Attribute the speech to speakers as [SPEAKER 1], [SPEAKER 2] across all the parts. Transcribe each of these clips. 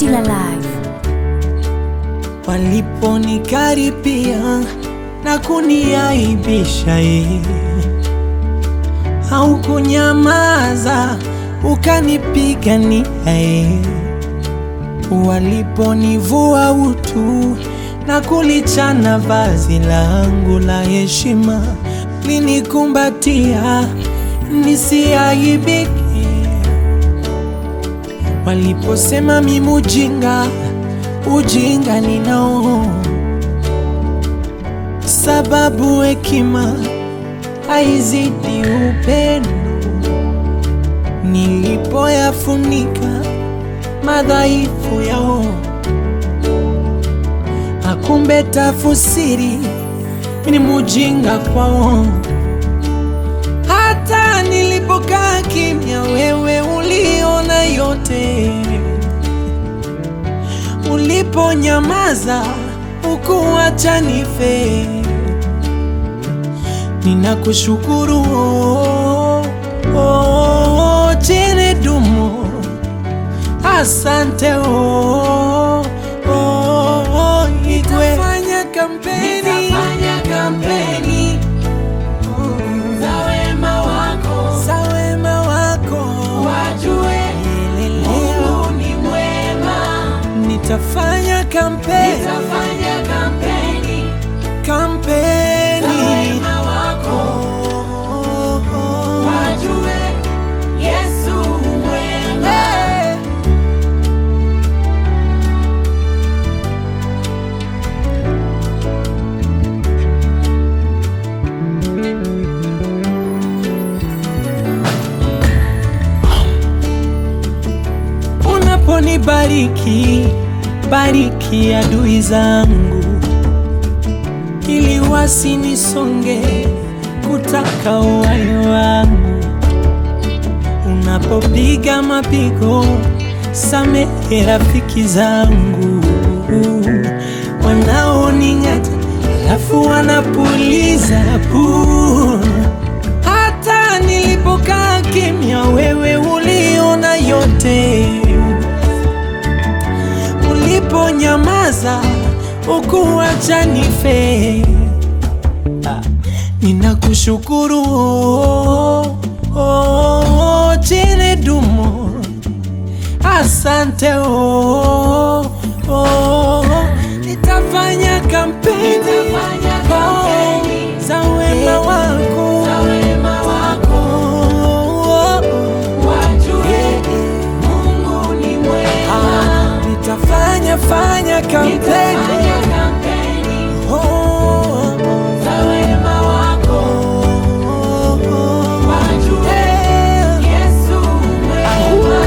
[SPEAKER 1] Killer Live.
[SPEAKER 2] Waliponikaribia na kuniaibisha ye, haukunyamaza ukanipigania ye. Waliponivua utu na kulichana vazi langu la heshima, linikumbatia nisiaibike. Waliposema mimi ujinga, ujinga ninao, sababu hekima haizidi upendo. Nilipoyafunika madhaifu yao, akumbe tafusiri ni mujinga kwao. Hata nilipokaa kimya, wewe uliona yote. Uliponyamaza ukuacha nife, ninakushukuru oh, oh, jene dumo, asante oh, oh, oh, Igwe. Nitafanya kampeni,
[SPEAKER 3] Nitafanya kampeni za wema wako,
[SPEAKER 2] za wema wako
[SPEAKER 3] wajue Mungu ni mwema.
[SPEAKER 2] Nitafanya kampeni,
[SPEAKER 3] Nitafanya kampeni za
[SPEAKER 2] kampeni
[SPEAKER 3] wema wako,
[SPEAKER 2] Oh, oh,
[SPEAKER 3] wajue Yesu mwema.
[SPEAKER 2] Hey. Unaponibariki, bariki adui zangu, ili wasinisonge kutaka uhai wangu. Unapopiga mapigo, samehe rafiki zangu wanaoning'ata, alafu wanapuliza puu. Hata nilipokaa kimya, wewe uliona yote. Uliponyamaza ukuacha nife. Ah, Ninakushukuru oh, oh, jene dumo, asante oh, oh, nitafanya kampeni
[SPEAKER 3] Nitafanya kampeni
[SPEAKER 2] oh, za wema wako
[SPEAKER 3] za wema wako,
[SPEAKER 2] oh, oh,
[SPEAKER 3] wajue Mungu ni mwema.
[SPEAKER 2] ah, nitafanya fanya kampeni
[SPEAKER 3] Nitafanya kampeni
[SPEAKER 2] oh, oh,
[SPEAKER 3] za wema wako,
[SPEAKER 2] oh, oh,
[SPEAKER 3] wajue
[SPEAKER 2] eh.
[SPEAKER 3] Yesu mwema.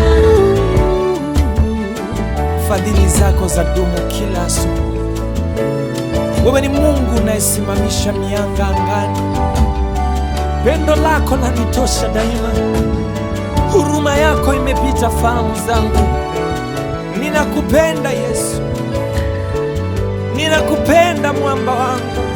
[SPEAKER 2] Fadhili zako za dumu kila asubuhi. Wewe ni Mungu unayesimamisha mianga angani. Pendo lako lanitosha daima, huruma yako imepita fahamu zangu. Ninakupenda Yesu, ninakupenda mwamba wangu.